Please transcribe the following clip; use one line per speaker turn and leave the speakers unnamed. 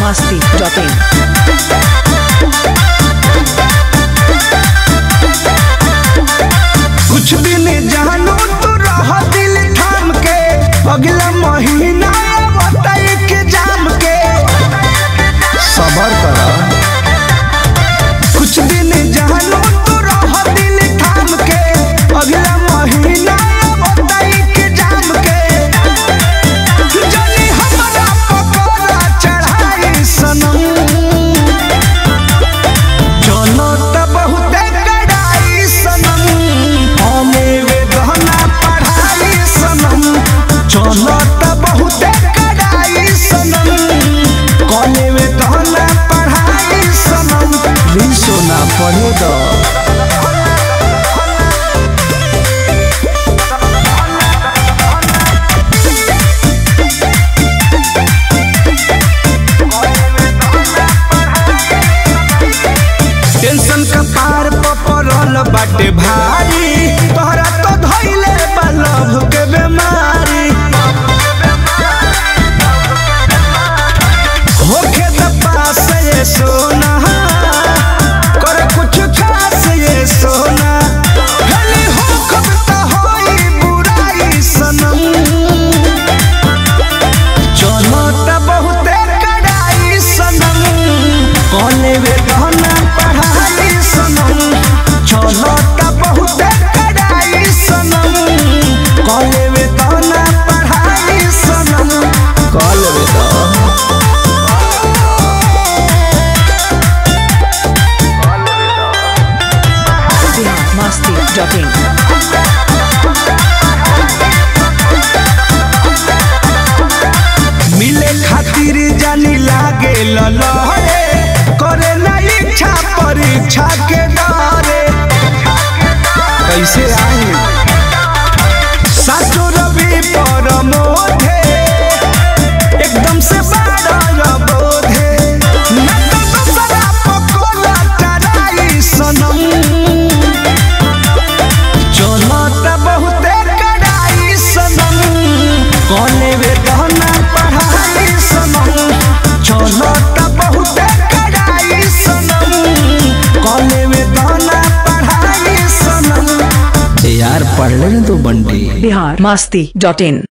masti.in.
कुछ दिन जानो तो रह दिल थाम के अगला महीना बताई के जाम के सबर कर कुछ दिन जानो तो रह दिल थाम के अगला महीना बताई के जाम के जनी हमरा पकोड़ा चढ़ाई सनम चलो त बहुते कड़ाई सनम हमें वे गहना पढ़ाई सनम चलो त बहुते कड़ाई सनम कॉले वे गहना पढ़ाई सनम भी सोना पढ़े दो टेंशन का पार पपरल बाटे भारी तोहरा तो धइले बा लभ के बेमारी होखे त पास ये सोना कर कुछ खास ये सोना भले हो कब त होई बुराई सनम चलो त बहुते कड़ाई सनम कॉले वे गहना पढ़ाई सनम चलो त बहुते कड़ाई सनम कॉले वे गहना पढ़ाई सनम कॉले वे गहना
Bihar masti.in.
मिले खातिर जानी लागे ललहरे करे ना इच्छा परीक्षा के डरे कैसे आई साचो रवि पर मोधे एकदम से बाड़ा बोधे ना तो दूसरा पकोला टराई सनम चलो त बहुते कड़ाई सनम कॉले वे गहना पढ़ाई सनम चलो त बहुते कड़ाई सनम कॉले वे गहना पढ़ाई सनम यार पढ़ ले तो बंटी
Bihar masti.in.